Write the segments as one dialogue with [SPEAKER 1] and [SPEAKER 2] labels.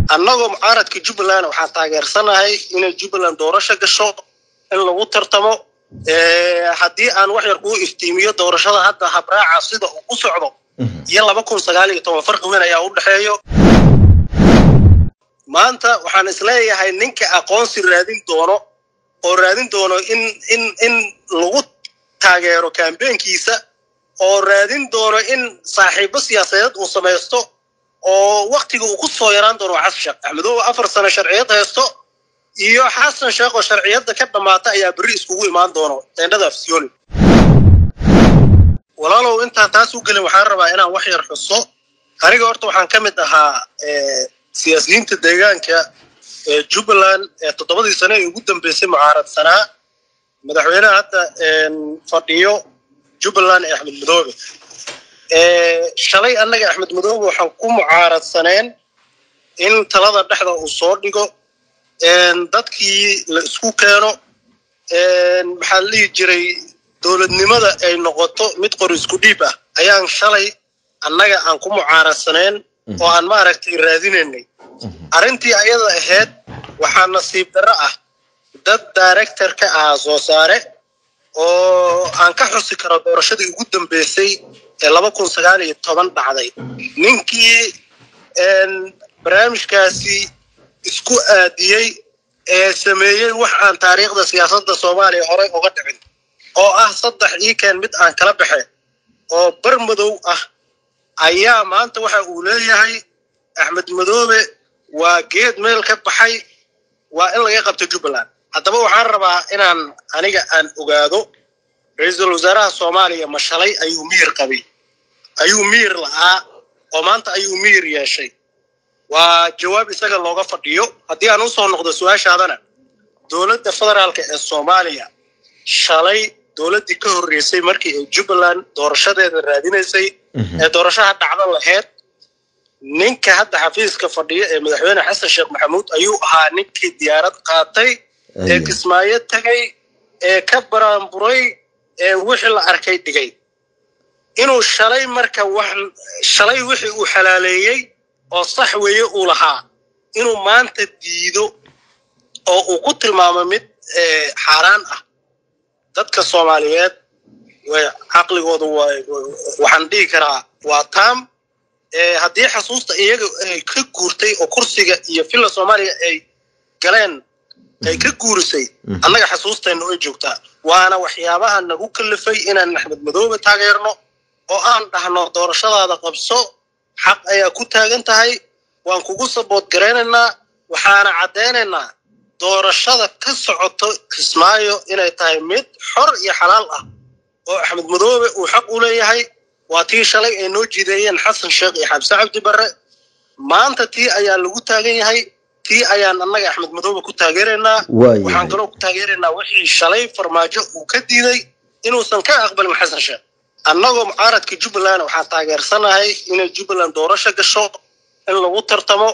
[SPEAKER 1] annagoo mucaaradka jubbaland waxaan taageersanahay inay jubbaland doorasho gasho in lagu tartamo haddii aan wax yar kuu iftiimiyo doorashada hadda habraaca sida uu u socdo iyo laba kun sagaal iyo toban farqi weyn ayaa u dhexeeyo maanta waxaan isleeyahay ninka aqoonsi raadin doono oo raadin doono in in in lagu taageero kambeenkiisa oo raadin doono in saaxiibo siyaasadeed uu samaysto oo waktiga uu ku soo yaraan doono waa xasan sheekh axmedoobe afar sano sharciyad haysto iyo xasan sheekh oo sharciyadda ka dhammaata ayaa berri iskugu imaan doono teendhada afsiyooni walaalow intaan taas u gelin waxaan rabaa inaan wax yar xuso aniga horta waxaan ka mid ahaa siyaasiyiinta deegaanka ee jubbaland ee toddobadii sane ee ugu dambeysay mucaaradsanaa madaxweynaha hadda fadhiyo jubbaland ee axmed madoobe shalay annaga axmed madoobe waxaan ku mucaaradsaneen in talada dhexda uu soo dhigo dadkii la isku keeno maxaa la dhihi jiray dowladnimada ay noqoto mid qor isku dhiib ah ayaan shalay annaga aan ku mucaaradsaneen oo aan maaragtay raadinaynay arrintii ayada ahayd waxaa nasiib darro ah dad director ka ahaa soo saare oo aan ka xusi karo doorashadii ugu dambeysay ee laba kun sagaal iyo toban dhacday ninkii barnaamijkaasi isku aadiyey ee sameeyey wax aan taariikhda siyaasadda soomaaliya horey uga dhicin oo ah saddex iikeen mid aan kala baxe oo bar madow ah ayaa maanta waxa uu leeyahay axmed madoobe waa geed meel ka baxay waa in laga qabto jubbaland haddaba waxaan rabaa inaan aniga aan ogaado ra-iisul wasaaraha soomaaliya ma shalay ayuu miyir qabay ayuu miyir la'aa oo maanta ayuu miyir yeeshay waa jawaab isaga looga fadhiyo haddii aan u soo noqdo su-aashaadana dowladda federaalka ee soomaaliya shalay dowladdii ka horreysay markii ay jubbaland doorashadeeda raadinaysay ee doorashaha dhacdo laheyd ninka hadda xafiiska fadhiya ee madaxweyne xasan sheekh maxamuud ayuu ahaa ninkii diyaarad qaatay ee kismaayo tegay ee ka baraanburay ee wixii la arkay dhigay inuu shalay marka wax shalay wixii uu xalaaleeyey oo sax weeye uu lahaa inuu maanta diido oo uu ku tilmaamo mid xaaraan ah dadka soomaaliyeed way caqligooda waxaan dhihi karaa waa taam haddii xasuusta iyaga ay ka guurtay oo kursiga iyo villa soomaaliya ay galeen ay ka guurisay annaga xasuusteenna way joogtaa waana waxyaabaha nagu kalifay inaan axmed madoobe taageerno oo aan dhahno doorashadaada qabso xaq ayaa ku taagan tahay waan kugu sabood garaynaynaa waxaana caddaynaynaa doorashada ka socoto kismaayo inay tahay mid xor iyo xalaal ah oo axmed madoobe uu xaq u leeyahay waa tii shalay ay noo jiideeyeen xasan sheekh iyo xabse cabdi barre maanta tii ayaa lagu taagan yahay tii ayaan annaga axmed madoobe ku taageeraynaa waxaan kaloo ku taageeraynaa wixii shalay farmaajo uu ka diiday inuusan ka aqbalin xasan sheekh annagoo mucaaradka jubbaland waxaan taageersanahay inay jubbaland doorasho gasho in lagu tartamo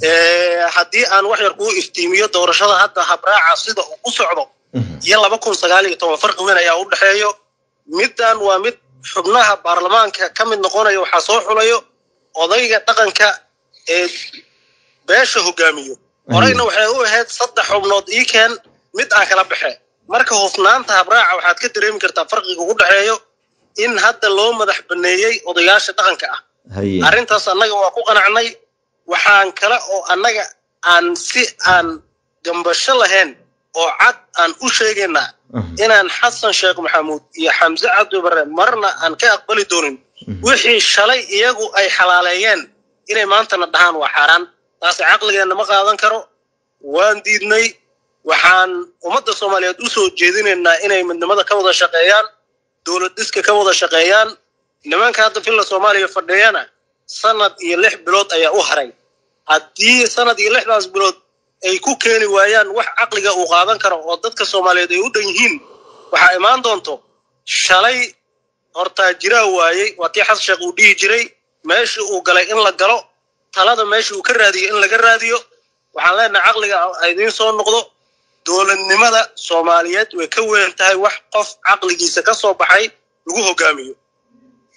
[SPEAKER 1] haddii aan wax yar kuu iftiimiyo doorashada hadda habraaca sida uu u socdo iyo laba kun sagaal iyo toban farqi weyn ayaa u dhexeeyo middan waa mid xubnaha baarlamaanka ka mid noqonaya waxaa soo xulayo odayga dhaqanka ee beesha hogaamiyo horeyna waxay u ahayd saddex xubnood iikeen mid aan kala baxe marka hufnaanta habraaca waxaad ka dareemi kartaa farqiga ugu dhexeeyo in hadda loo madax baneeyey odayaasha dhaqanka ah arrintaas annaga waa ku qanacnay waxaan kale oo annaga aan si aan gambasho lahayn oo cad aan u sheegaynaa inaan xasan sheekh maxamuud iyo xamse cabdi barre marna aan ka aqbali doonin wixii shalay iyagu ay xalaaleeyeen inay maantana dhahaan waa xaaraan taasi caqligeenna ma qaadan karo waan diidnay waxaan ummadda soomaaliyeed u soo jeedinaynaa inay midnimada ka wada shaqeeyaan dowlad dhiska ka wada shaqeeyaan nimanka hadda villa soomaaliya fadhiyana sanad iyo lix bilood ayaa u haray haddii sanad iyo lixdaas bilood ay ku keeni waayaan wax caqliga uu qaadan karo oo dadka soomaaliyeed ay u dhan yihiin waxaa imaan doonto shalay hortaa jiraa waayey waa tii xasan sheekh uu dhihi jiray meeshii uu galay in la galo talada meeshii uu ka raadiyo in laga raadiyo waxaan leenahay caqliga idiin soo noqdo dowladnimada soomaaliyeed way ka weyn tahay wax qof caqligiisa ka soo baxay lagu hogaamiyo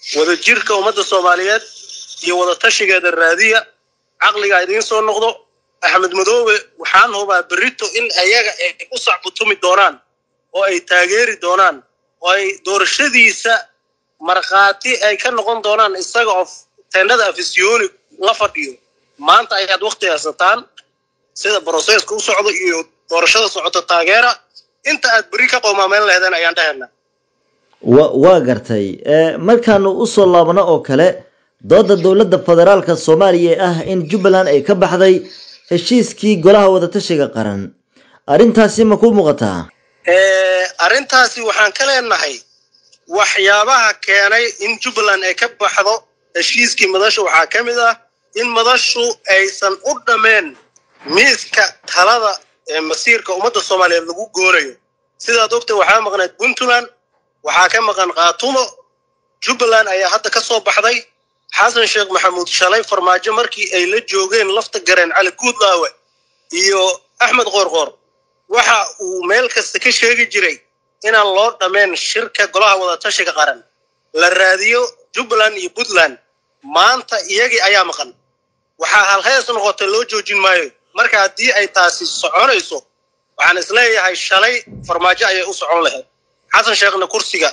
[SPEAKER 1] wadajirka ummadda soomaaliyeed iyo wada tashigeeda raadiya caqliga idiin soo noqdo axmed madoobe waxaan hubaa berito in ayaga ay u sacbutumi doonaan oo ay taageeri doonaan oo ay doorashadiisa markhaati ay ka noqon doonaan isaga oo tendhada afisyooni la fadhiyo maanta ayaad wakti haysataan sida broseska u socdo iyo doorashada socota taageera inta aad beri ka qoomaameyn laheedeen ayaan dhahayna
[SPEAKER 2] wa waa gartay markaanu usoo laabno oo kale dooda dowladda federaalka soomaaliya ee ah in jubbaland ay ka baxday heshiiskii golaha wadatashiga qaran arrintaasi ma ku muuqataa
[SPEAKER 1] arrintaasi waxaan ka leenahay waxyaabaha keenay in jubbaland ay ka baxdo heshiiskii madasha waxaa ka mid ah in madashu aysan u dhammeen miiska talada ee masiirka ummadda soomaaliyeed lagu goonayo sidaad ogta waxaa maqnayd puntland waxaa ka maqan khaatumo jubbaland ayaa hadda ka soo baxday xasan sheekh maxamuud shalay farmaajo markii ay la joogeen lafta gareen cali guudlaawe iyo axmed qoorqoor waxa uu meel kasta ka sheegi jiray inaan loo dhammeen shirka golaha wadatashiga qaran la raadiyo jubbaland iyo puntland maanta iyagii ayaa maqan waxaa halhees noqotay loo joojin maayo marka haddii ay taasi soconayso waxaan isleeyahay shalay farmaajo ayay u socon lahayd xasan sheekhna kursiga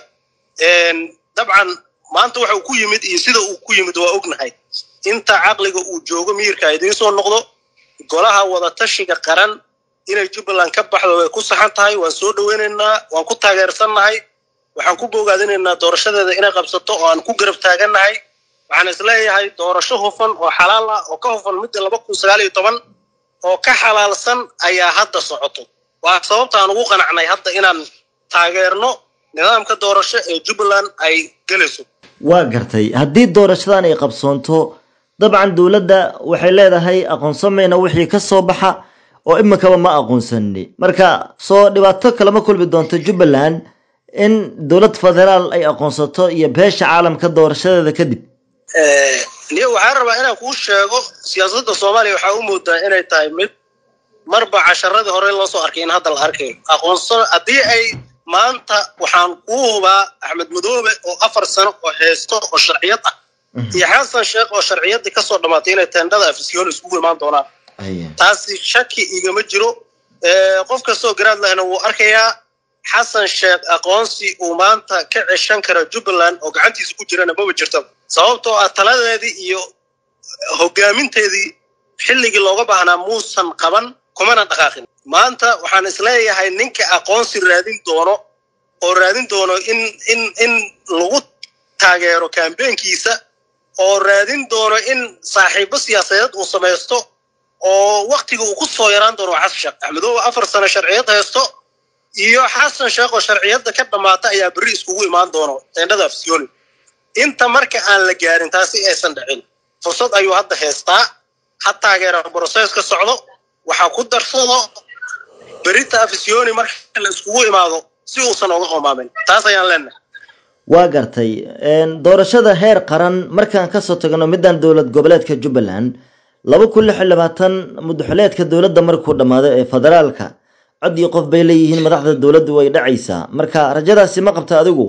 [SPEAKER 1] dabcan maanta waxa uu ku yimid iyo sida uu ku yimid waa ognahay inta caqliga uu joogo miyirka idiin soo noqdo golaha wadatashiga qaran inay jubbaland ka baxdo way ku saxan tahay waan soo dhoweynaynaa waan ku taageersannahay waxaan ku bogaadinaynaa doorashadeeda inay qabsato oo aan ku garab taagannahay waxaan isleeyahay doorasho hufan oo xalaal ah oo ka hufan midda laba kun sagaal iyo toban oo ka xalaalsan ayaa hadda socoto waa sababta aan ugu qanacnay hadda inaan taageerno nidaamka doorasho ee jubbaland ay gelayso
[SPEAKER 2] waa gartay haddii doorashadan ay qabsoonto dabcan dowladda waxay leedahay aqoonsamayna wixii ka soo baxa oo iminkaba ma aqoonsani marka soo dhibaato kalama kulmi doonto jubbaland in dowlad federaal ay aqoonsato iyo beesha caalamka doorashadeeda kadib
[SPEAKER 1] niyo waxaan rabaa inaan kuu sheego siyaasadda soomaaliya waxaa u moodaa inay tahay mid marba casharadii hore loo soo arkay in hadda la arkayo aqoonsa haddii ay maanta waxaan kuu hubaa axmed madoobe oo afar sano oo heesto oo sharciyad ah iyo xasan sheekh oo sharciyaddii kasoo dhammaatay inay teendhada afisyoon iskugu imaan doonaan taasi shaki igama jiro qof kastoo garaad lahna wuu arkayaa xasan sheekh aqoonsi uu maanta ka ceshan kara jubbaland oo gacantiisa ku jirana maba jirto sababtoo ah taladeedii iyo hogaaminteedii xilligii looga baahnaa muusan qaban kumana dhaqaaqin maanta waxaan isleeyahay ninka aqoonsi raadin doono oo raadin doono in in in lagu taageero kambeenkiisa oo raadin doono in saaxiibo siyaasadeed uu samaysto oo waktiga uu ku soo yaraan doono waa xasan sheekh axmedoobe afar sano sharciyad haysto iyo xasan sheekh oo sharciyadda ka dhammaata ayaa berri iskugu imaan doono teendhada afsiyooni inta marka aan la gaarin taasi aysan dhicin fursad ayuu hadda haystaa ha taageera brosees ka socdo waxaa ku darsado berita afisyooni marka la iskugu imaado si uusan oga qomaamin taas ayaan leenahay
[SPEAKER 2] waa gartay doorashada heer qaran markaan kasoo tagno middan dowlad goboleedka jubbaland laba kun lix iyo labaatan mudaxuleedka dowladda markuu dhammaado ee federaalka cod iyo qof bay leeyihiin madaxda dowladdu way dhacaysaa marka rajadaasi ma qabta adigu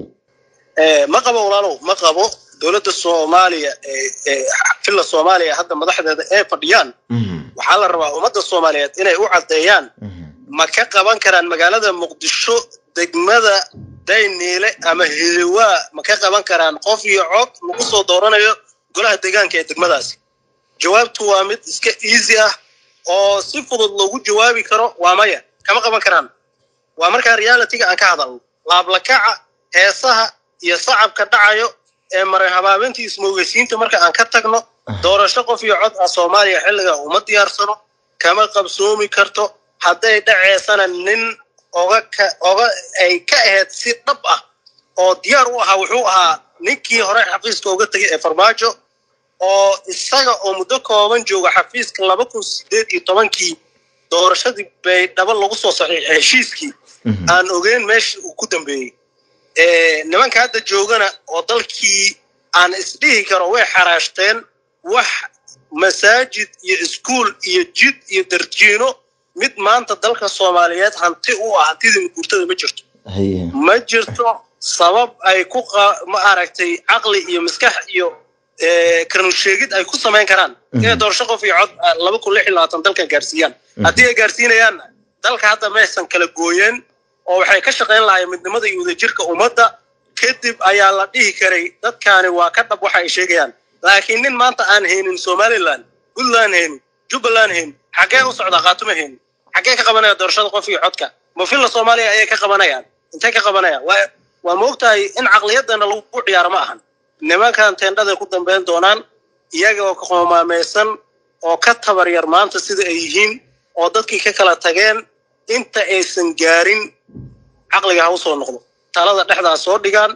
[SPEAKER 1] ma qabo walaalow ma qabo dowladda soomaaliya filla soomaaliya hadda madaxdeeda ee fadhiyaan waxaa la rabaa ummadda soomaaliyeed inay u caddeeyaan ma ka qaban karaan magaalada muqdisho degmada dayniile ama hidawaa ma ka qaban karaan qof iyo cod lagu soo dooranayo golaha deegaanka ee degmadaasi jawaabtu waa mid iska easy ah oo si fudud loogu jawaabi karo waa maya kama qaban karaan waa markaa realityga aan ka hadalno laablakaca heesaha iyo sacabka dhacayo ee maray habaabintii ismoogeysiinta marka aan ka tagno doorasho qof iyo cod ah soomaaliya xilliga uma diyaarsano kama qabsoomi karto hadday dhaceysana nin oga ka oga ay ka ahayd si dhab ah oo diyaar u ahaa wuxuu ahaa ninkii hore xafiiska uga tegay ee farmaajo oo isaga oo muddo kooban jooga xafiiska laba kun sideed iyo tobankii doorashadii bay dhaba lagu soo saxiixay heshiiskii aan ogeyn meeshii uu ku dambeeyey nimanka hadda joogana oo dalkii aan isdhihi karo way xaraashteen wax masaajid iyo iskuul iyo jid iyo darjiino mid maanta dalka soomaaliyeed hanti u ah hantidii guurtada ma jirto ma jirto sabab ay ku ma aragtay caqli iyo maskax iyo karnu sheegid ay ku samayn karaan inay doorasho qof iyo cod laba kun lix iyo labaatan dalkan gaarsiiyaan haddii ay gaarsiinayaanna dalka hadda maysan kala gooyeen oo waxay ka shaqayn lahaayeen midnimada iyo wadajirka ummadda kadib ayaa la dhihi karay dadkaani waa ka dhab waxa ay sheegayaan laakiin nin maanta aan haynin somaliland puntland haynin jubbaland haynin xaggee u socdaa khaatuma haynin xaggee ka qabanaya doorashada qof iyo codka mafilla soomaaliya ayay ka qabanayaan intay ka qabanayaan waa waa moogtahay in caqliyadana lagu ciyaaro ma ahan nimankan teendhaday ku dambayn doonaan iyaga oo ka qoomaamaysan oo ka tabar yar maanta sida ay yihiin oo dadkii ka kala tageen inta aysan gaarin caqliga ha usoo noqdo talada dhexdaa soo dhigaan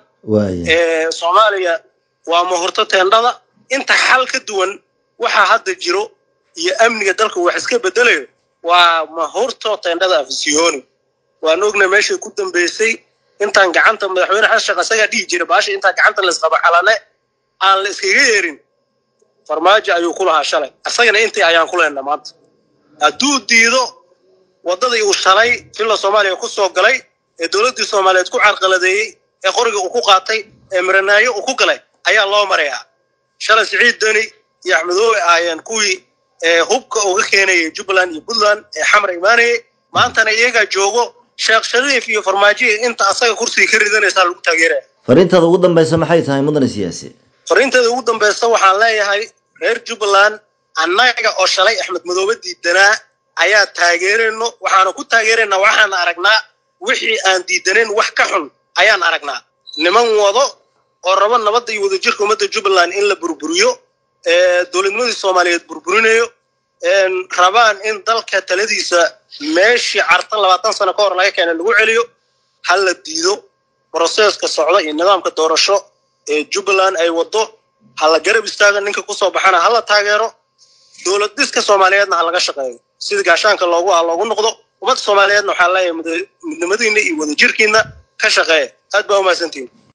[SPEAKER 1] soomaaliya waa mahurto teendhada inta xal ka duwan waxaa hadda jiro iyo amniga dalka wax iska bedelayo waa mahurto teendhada afisiyoni waan ogna meeshay ku dambaysay intaan gacanta madaxweyne xasan sheekh asagaa dhihi jira baasha intaan gacanta laisqaba xalane aan la iskaga yeerin farmaajo ayuu ku lahaa shalay asagana intii ayaan ku lehna maanta hadduu diido waddadii uu shalay filla soomaaliya ku soo galay ee dowladdii soomaaliyeed ku carqaladeeyey ee qoriga uu ku qaatay ee miranaayo uu ku galay ayaa loo marayaa shalay siciid deni iyo axmedoobe aayeen kuwii hubka uga keenayay jubbaland iyo puntland ee xamar imaanayay maantana iyagaa joogo sheekh shariif iyo farmaajoya inta asaga kursiga ka ridanaysaa lagu taageeraya
[SPEAKER 2] fariintaada ugu dambaysa maxay tahay mudane siyaasi
[SPEAKER 1] fariinteeda ugu dambaysa waxaan leeyahay reer jubbaland annaga oo shalay axmed madoobe diidanaa ayaa taageerayno waxaanu ku taageeraynaa waxaan aragnaa wixii aan diidanayn wax ka xun ayaan aragnaa niman wado oo rabo nabadda iyo wadajirka ummadda jubbaland in la burburiyo dowladnimadii soomaaliyeed burburinayo rabaan in dalka taladiisa meeshii carta labaatan sano ka hor laga keenay lagu celiyo ha la diido broseska socda iyo nidaamka doorasho ee jubbaland ay wado ha la garab istaago ninka kusoo baxana ha la taageero dowlad dhiska soomaaliyeedna ha laga shaqeeyo sida gaashaanka loogu ah loogu noqdo ummadda soomaaliyeedna waxaa leeyahay midnimadiina iyo wadajirkiina ka shaqeeya aad baa umahadsantihin